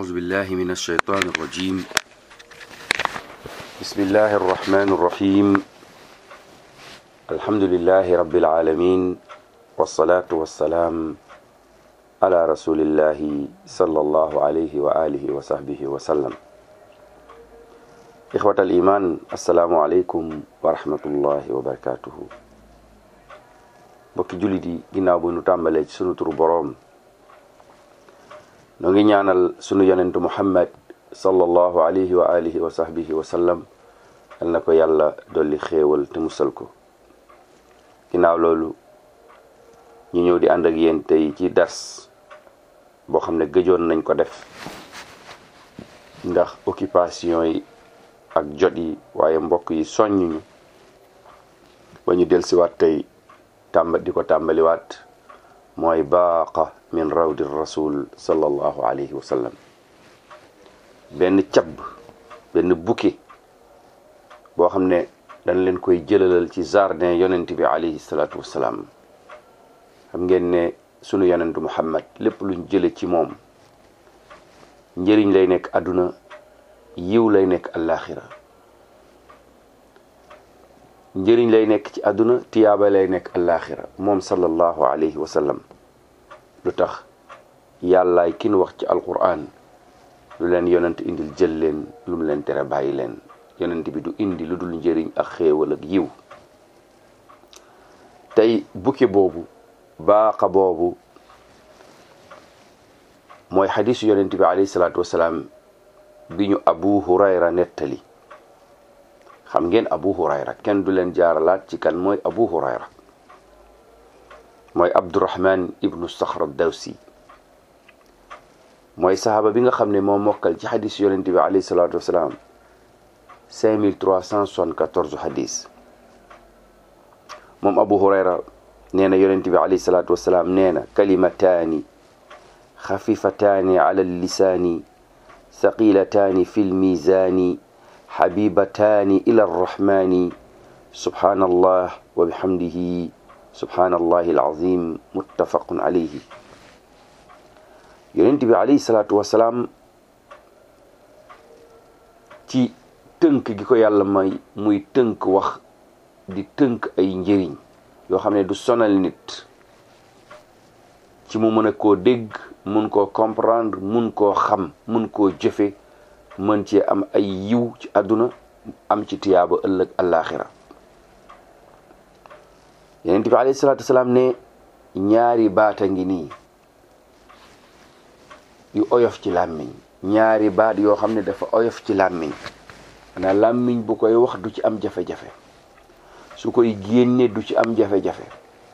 أعوذ بالله من الشيطان الرجيم بسم الله الرحمن الرحيم الحمد لله رب العالمين والصلاة والسلام على رسول الله صلى الله عليه وآله وصحبه وسلم إخوة الإيمان السلام عليكم ورحمة الله وبركاته mbokki jullit yi ginnaaw bu nu tàmbalee ci sunu turu boroom noo ngi ñaanal sunu yonentu muhammad sallallahu alayhi wa alihi wa sahbihi wa sallam yal na ko yàlla dolli xéewal te musal ko ginnaaw loolu ñu ñëw di ànd ak yéen tey ci dars boo xam ne gëjoon nañ ko def ndax occupation yi ak jot yi waaye mbokk yi soññuñu ba ñu dellusiwaat tey tàmba di ko tàmbaliwaat mooy baaqa min rawdi rasul sallallahu alayhi wa sallam benn cab benn bouquet boo xam ne dañ leen koy jëlalal ci jardin yonent bi alayhi salaatu wassalaam xam ngeen ne sunu yonentu muhammad lépp luñ jële ci moom njëriñ lay nekk àdduna yiw lay nekk àllaaxira njëriñ lay nekk ci àdduna tiyaaba lay nekk àllaaxira moom sallallahu alayhi wa sallam lu tax yàllaay kin wax ci alquran lu leen yonent indil jël leen lu mu leen tere bàyyi leen yonent bi du indi lu dul njëriñ ak xéewal ak yiw tey bukki boobu baaxa boobu mooy xadisu yonent bi alayhi salaatu wasalaam bi ñu abu hurayra nettali xam ngeen abu hurayra kenn du leen jaaralaat ci kan mooy abu hurayra mooy abdurahman ibnu saxra dawsi mooy saxaaba bi nga xam ne moo mokkal ci xadis yonente bi alayhi salaatu wasalaam 5374 xadis moom abu hurayra nee na yonente bi alayhi salaatu wasalaam nee na kalimataani xafifataani ala lisaani thaqilataani fi lmizaani xabibataani ila arrahmani subhaanallah wa bihamdihi subhaanallahi alazim muttafaqun alayhi yonent bi alayhi salaatu wasalaam ci tënk gi ko yàlla may muy tënk wax di tënk ay njëriñ yoo xam ne du sonal nit ci mu mën a koo dégg mun koo comprendre mun koo xam mun koo jëfe mën cee am ay yiw ci àdduna am ci tiyaaba ëllëg àllaaxira yonent bi alayhi salaatu wasalaam ne ñaari baata ngi nii yu oyof ci làmmiñ ñaari baat yoo xam ne dafa oyof ci làmmiñ xanaa làmmiñ bu koy wax du ci am jafe-jafe su koy génne du ci am jafe-jafe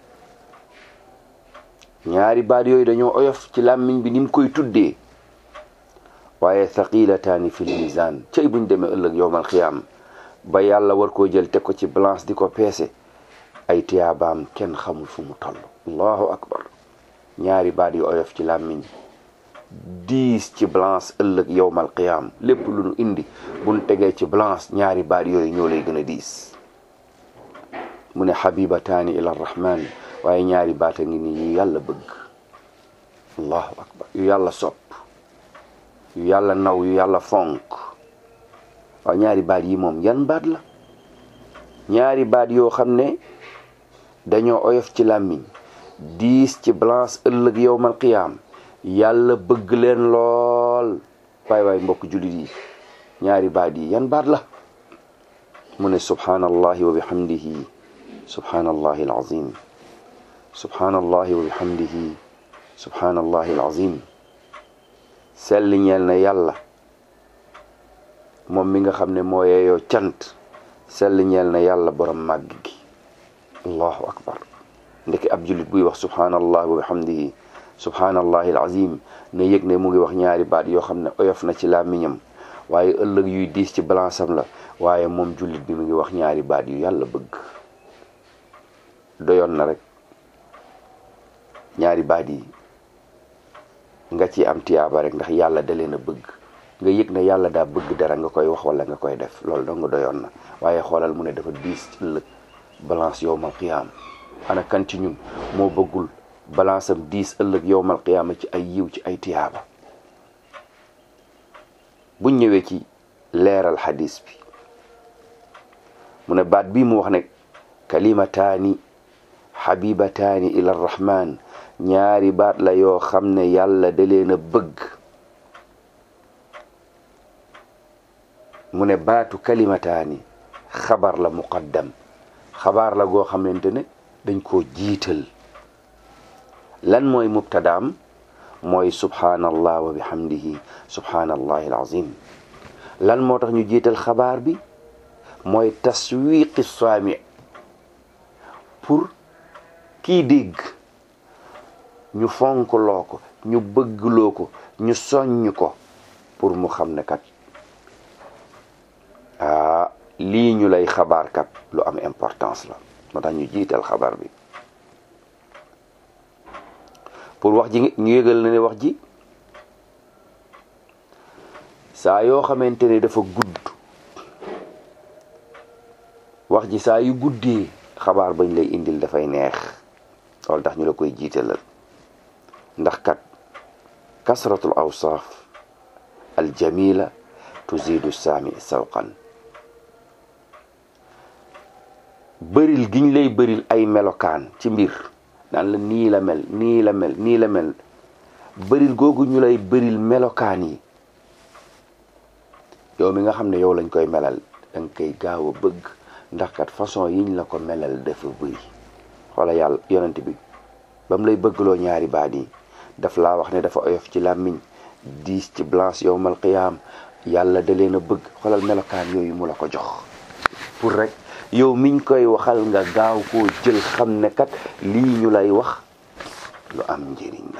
ñaari baat yooyu dañoo oyof ci làmmiñ bi ni mu koy tuddee waaye thaqilataani fil mizaan cay buñ demee ëllëg yowmal xiyaam ba yàlla war koo jël teg ko ci balance di ko peese ay tiyaabaam kenn xamul fu mu toll allahu akbar ñaari baat yu oyof ci làmmiñ diis ci balance ëllëg yowmal qiyaam lépp lu nu indi buñ tegee ci balance ñaari baat yooyu ñoo lay gën a diis mu ne xabibataani ila rahman waaye ñaari baat a ngi nii yu yàlla bëgg allahu akbar yu yàlla sopp yu yàlla naw yu yàlla fonk waaw ñaari baat yi moom yan baat la ñaari baat yoo xam ne dañoo oyof ci làmmiñ diis ci balance ëllëg yowmal qiyaam yàlla bëgg leen lool waay waay mbokk jullit yi ñaari baat yi yan baat la mu ne subhaanallahi wa bihamdihi subhaanallahi alazim subhaanallahi wa bihamdihi subhaanallahi alazim sell ñeel na yàlla moom mi nga xam ne moo yeeyoo cant sell ñeel na yàlla borom màgg gi allahu akbar ndeke ab jullit buy wax subhaanallahi wa bihamdihi subhaanallahi alazim ne yëg ne mu ngi wax ñaari baat yoo xam ne oyof na ci làmmiñam waaye ëllëg yuy diis ci balance am la waaye moom jullit bi mu ngi wax ñaari baat yu yàlla bëgg doyoon na rek ñaari baat yi nga ci am tiyaaba rek ndax yàlla da leen a bëgg nga yëg ne yàlla daa bëgg dara nga koy wax wala nga koy def loolu dong nga doyoon na waaye xoolal mu ne dafa diis ci ëllëg balance yowmal qiyaam ana kan ci ñun moo bëggul balance am diis ëllëg yowmal qiyaama ci ay yiw ci ay tiyaaba buñ ñëwee ci leeral xadis bi mu ne baat bii mu wax ne kalimataani xabibataani ila rahman ñaari baat la yoo xam ne yàlla da leen a bëgg mu ne baatu kalimataani xabar la muqaddam xabaar la goo xamante ne dañ koo jiital lan mooy mubtadaam mooy subhanallah wa bihamdihi subhanallahi alazim lan moo tax ñu jiital xabaar bi mooy taswiqi saami pour kii dégg ñu fonkloo ko ñu bëggloo ko ñu soññ ko pour mu xam ne kat ah lii ñu lay xabaar kat lu am importance la moo tax ñu jiital xabaar bi pour wax ji ñu yëgal na ne wax ji saa yoo xamante ne dafa gudd wax ji saa yu guddee xabaar bañ lay indil dafay neex loolu tax ñu la koy jiitalal ndax kat kasratul awsaaf aljamila tuzidu saami sawqan bëril giñ lay bëril ay melokaan ci mbir naan la nii la mel nii la mel nii la mel bëril googu ñu lay bëril melokaan yi yow mi nga xam ne yow lañ koy melal danga koy gaaw a bëgg ndax kat façon yiñ la ko melal dafa bëri xoola yàlla yonent bi ba mu lay bëggloo ñaari baat yi daf laa wax ne dafa oyof ci làmmiñ diis ci blanche yowmal qiyaam yàlla da leen a bëgg xoolal melokaan yooyu mu la ko jox pour rek yow miñ koy waxal nga gaaw koo jël xam ne kat lii ñu lay wax lu am njëriñ la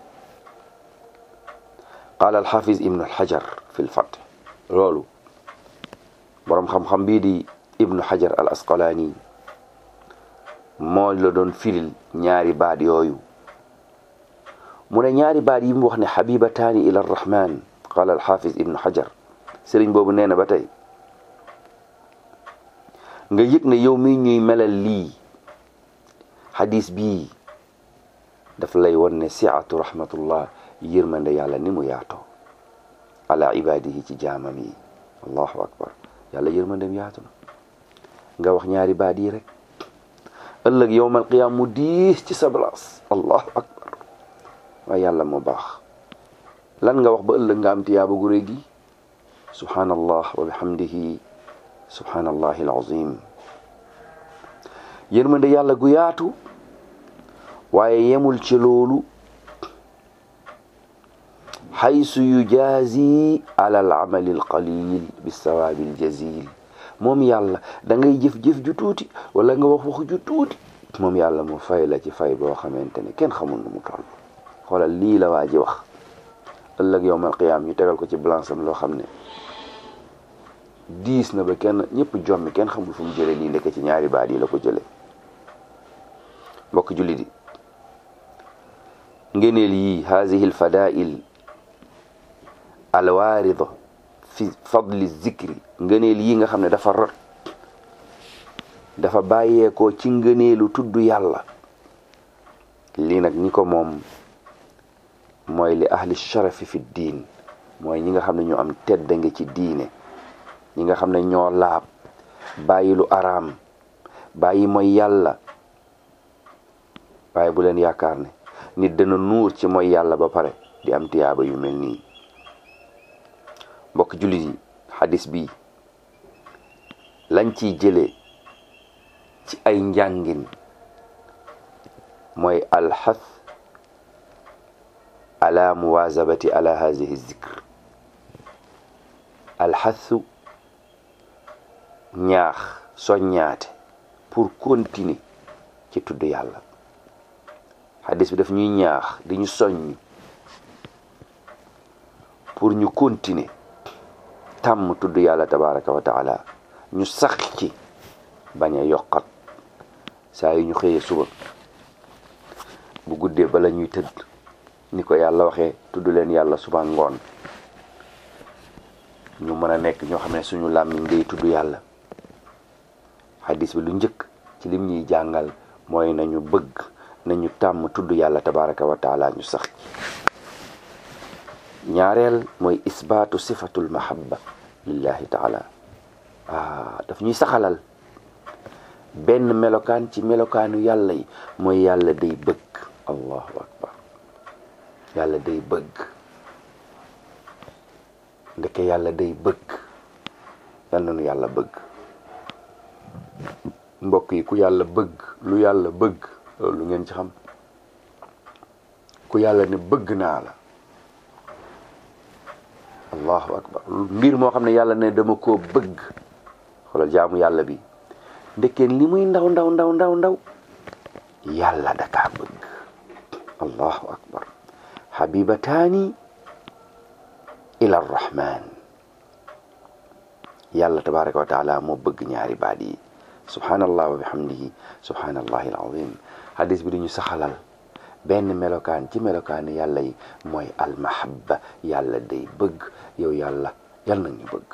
qaala alxafiz ibnu alxajar fi lfath loolu boroom xam-xam bii di ibnu xajar al asqalaani moo la doon firil ñaari baat yooyu mu ne ñaari baat yi mu wax ne xabibataani ila arrahman qaala alxafiz ibnu xajar sëriñ boobu nee na ba tey nga yëg ne yow mi ñuy melal lii xadis bii daf lay won ne siatu rahmatullah yërmande yàlla ni mu yaatoo ala ibadihi ci jaamam yi allahu akbar yàlla yërmandem yaatu na nga wax ñaari baat yi rek ëllëg yowmal qiyaam mu diis ci sa place allahu akbar waaye yàlla moo baax lan nga wax ba ëllëg nga am tiyaaba gu rëy gi subhanallah wa bihamdihi subhanallahi alazim yërmande yàlla gu yaatu waaye yemul ci loolu xaysu yujaazi ala al amali al qalil bi sawaabi al jazil moom yàlla da ngay jëf-jëf ju tuuti wala nga wax wax ju tuuti moom yàlla mu fay la ci fay boo xamante ne kenn xamul nu mu toll xoolal lii la waa ji wax ëllëg yowmal qiyaam ñu tegal ko ci balance am loo xam ne diis na ba kenn ñëpp jommi kenn xamul fu mu jële lii ndekk ci ñaari baat yi la ko jële mbokk jullit yi ngeneel yi haadihi l fadail alwaarida fi fadli zikri ngëneel yi nga xam ne dafa rot dafa bàyyeekoo ci ngëneelu tudd yàlla lii nag ñi ko moom mooy li ahli sharafi fi diin mooy ñi nga xam ne ñoo am tedda nga ci diine ñi nga xam ne ñoo laab bàyyi lu araam bàyyi mooy yàlla waaye bu leen yaakaar ne nit dana nuur ci mooy yàlla ba pare di am tiyaaba yu mel nii mbokk jullit yi xadis bi lañ ciy jëlee ci ay njàngin mooy alxath ala muwazabati ala hazihi zikr alxathu ñaax soññaate pour continuer ci tudd yàlla xadis bi daf ñuy ñaax di ñu soññ pour ñu continuer tàmm tudd yàlla tabaraka wa taala ñu sax ci bañ a yokkat saa yu ñu xëyee suba bu guddee bala ñuy tëdd ni ko yàlla waxee tudd leen yàlla suba ngoon ñu mën a nekk ñoo xam ne suñu làmmiñ ngay tudd yàlla xadis bi lu njëkk ci lim ñuy jàngal mooy nañu bëgg nañu tàmm tudd yàlla tabaraka wa taala ñu sax ñaareel mooy isbaatu sifatul mahabba lillahi taala ah daf ñuy saxalal benn melokaan ci melokaanu yàlla yi mooy yàlla day bëgg allahu akbar yàlla day bëgg ndeke yàlla day bëgg yal na nu yàlla bëgg mbokk yi ku yàlla bëgg lu yàlla bëgg loolu ngeen ci xam ku yàlla ne bëgg naa la allahu akbar mbir moo xam ne yàlla ne dama koo bëgg xoolal jaamu yàlla bi ndekkeen li muy ndaw ndaw ndaw ndaw ndaw yàlla dakaa bëgg allahu akbar habibataani ila arrahman yàlla tabaraka wa taala moo bëgg ñaari baat yi subhanallah wa bihamdihi subhanallahi alazim hadis bi duñu saxalal benn melokaan ci melokaani yàlla yi mooy almahabba yàlla day bëgg yow yàlla yàlla na ñu bëgg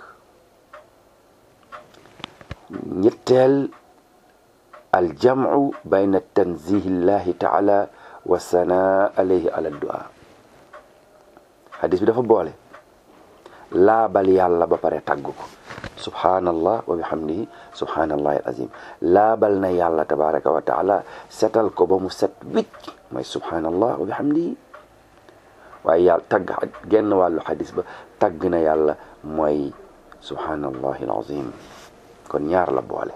ñetteel aljamu bayna tanzihi llahi taala wa sanaa alayhi ala du'a hadis bi dafa boole laabal yàlla ba pare tagg ko subhanallah wa bihamdihi subhanallahi alazim laabal na yàlla tabaraka wa taala setal ko ba mu set wicc mooy subhanallah wa bihamdihi waaye yàlla tagg genn wàllu xadis ba tagg na yàlla mooy subhanallahi alazim kon ñaar la boole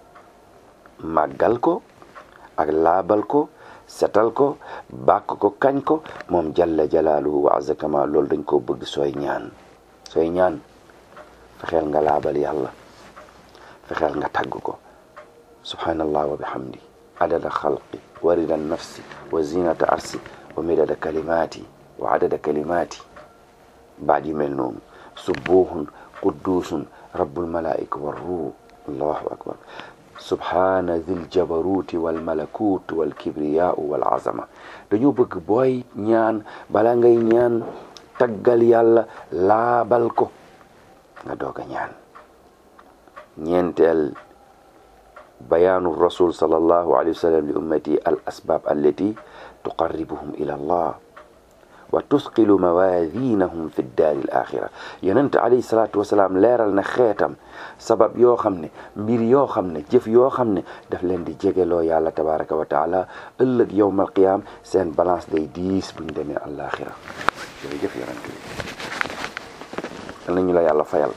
màggal ko ak laabal ko setal ko bàkk ko kañ ko moom jalla jalaaluhu wa azza kama loolu dañ koo bëgg sooy ñaan sooy ñaan fexeel nga laabal yàlla fexeel nga tagg ko subhanallah wa bihamdi adada xalqi wa rida nafsi wa zinata arsi wa midada kalimati wa adada kalimati baat yu mel noonu subuhun quddusun rabbul malaika wa ruh allahu akbar subhana dhil jabaruti wal malakut wal kibriyau wal azama dañoo bëgg booy ñaan bala ngay ñaan taggal yàlla laabal ko nga doog a ñaan ñeenteel bayaanu rasul sallallahu alayhi wa sallam li ummati al asbab allati tuqarribuhum ila allah wa tusqilu mawazinahum fi daari al axira yonent alayhi salaatu wasalaam leeral na xeetam sabab yoo xam ne mbir yoo xam ne jëf yoo xam ne daf leen di jegeloo yàlla tabaraka wa taala ëllëg yowmal qiyaam seen balance day diis buñ demee àllaaxira jërëjëf yonent bi yal nañu la yàlla fayal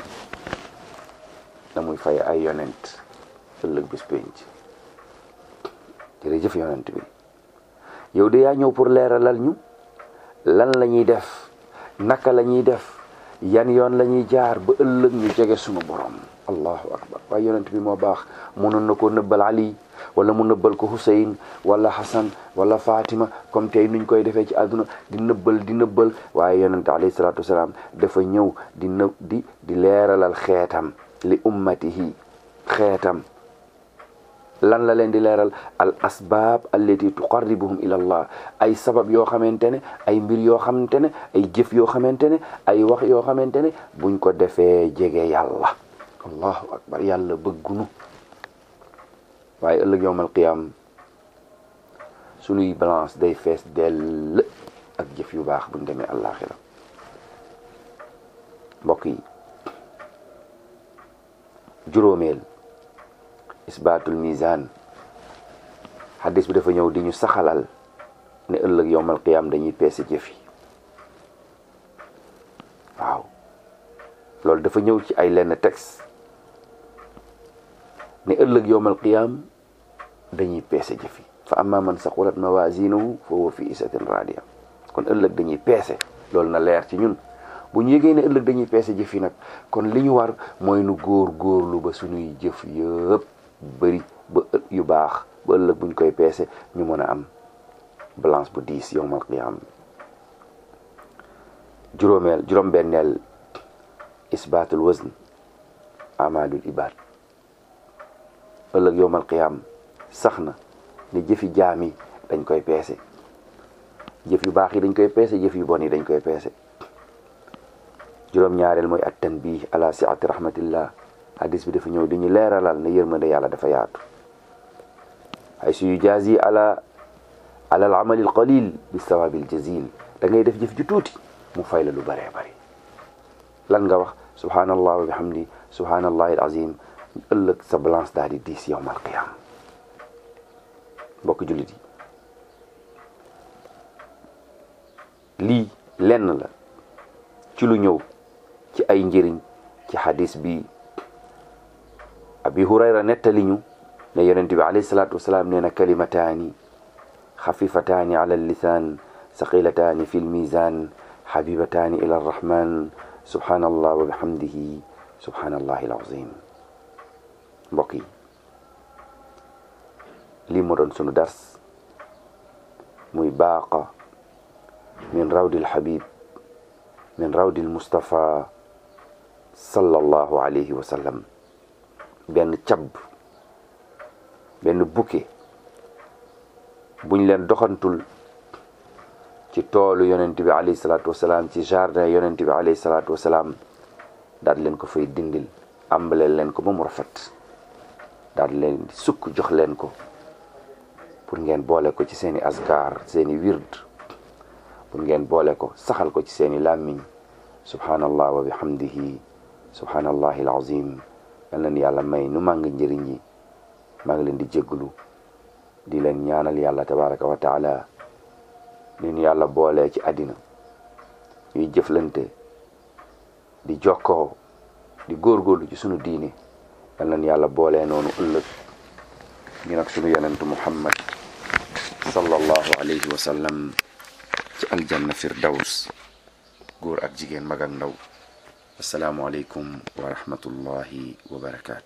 na muy fay ay yonent ëllëg bis penc jërëjëf yonent bi yow de yaa ñëw pour leeralal ñu lan la ñuy def naka la ñuy def yan yoon la ñuy jaar ba ëllëg ñu jege sunu borom allahu akbar waaye yonent bi moo baax mënoon na ko nëbbal ali wala mu nëbbal ko Hussein wala Hassan wala Fatima comme tey nuñ koy defee ci àdduna di nëbbal di nëbbal waaye yonent alayhi salaatu wasalaam dafa ñëw di në di di leeralal xeetam li ummatihi xeetam lan la leen di leeral al asbaab allati tuqarribuhum ila allah ay sabab yoo xamante ne ay mbir yoo xamante ne ay jëf yoo xamante ne ay wax yoo xamante ne buñ ko defee jege yàlla allahu akbar yàlla bëggunu waaye ëllëg yowmal qiyaam sunuy balance day fees dell ak jëf yu baax buñ demee àllaaxira mbokk yi juróomeel isbaatul mizaan xaddis bi dafa ñëw di ñu saxalal ne ëllëg yowmal qiyaam dañuy peese jëf yi waaw loolu dafa ñëw ci ay lenn texte ne ëllëg yowmal qiyaam dañuy peese jëf yi fa amma man saqulat mawazinuhu fa huwa fi isatin radiya kon ëllëg dañuy peese loolu na leer ci ñun bu ñu yëgee ne ëllëg dañuy peese jëf yi nag kon li ñu war mooy nu góor góorlu ba suñuy jëf yëpp bëri ba yu baax ba ëllëg buñ koy peese ñu mën a am balance bu diis yowmal qiyaam juróomeel juróom-benneel isbaatul wazn amalul ibad ëllëg yowmal qiyaam sax na ne jëfi jaam yi dañ koy peese jëf yu baax yi dañ koy peese jëf yu bon yi dañ koy peese juróom-ñaareel mooy at tanbih ala siati rahmatillah hadis bi dafa ñëw di ñu leeralal ne yërmande yàlla dafa yaatu ay su yujazi ala ala al amalil qalil bi sawabil jazil da ngay def jëf ju tuuti mu fay la lu bëree bëri lan nga wax subhanallah wa bihamdi subhanallahi alazim ëllëg sa balance daal di diis yowmal qiyam mbokk jullit yi lii lenn la ci lu ñëw ci ay njëriñ ci xadis bi abi hurayra nettali ñu ne yonent bi alayhi salaatu wasalaam nee na kalimataani xafifataani ala lisaan saqilataani fi lmisan xabibataani ila arrahman subhanallah wa bihamdihi subhanallahi alazim mbokk yi lii moo doon sunu dars muy baaqa min rawdil habib min rawdil mustafa sallallahu alayhi wa sallam benn cab benn bouquet buñ leen doxantul ci toolu yonent bi alayhi salaatu wasalaam ci jardin yonent bi alayhi salaatu wasalaam daal leen ko fay dindil ambaleel leen ko ba mu rafet daal leen di sukk jox leen ko pour ngeen boole ko ci seeni askar seeni wird pour ngeen boole ko saxal ko ci seeni làmmiñ subhanallah wa bihamdihi subhanallahi alazim yal na ni yàlla may nu màng njëriñ yi maa ngi leen di jégglu di leen ñaanal yàlla tabaraka wa taala ni ñu yàlla boolee ci àddina ñuy jëflante di jokkoo di góorgóorlu ci sunu diine yal na ni yàlla boolee noonu ëllëg ñu nag sunu yonentu muhammad sallallahu alayhi wa sallam ci aljanna firdaws góor ak jigéen mag ak ndaw asalaamualeykum wa rahmatullahi wa barakaatu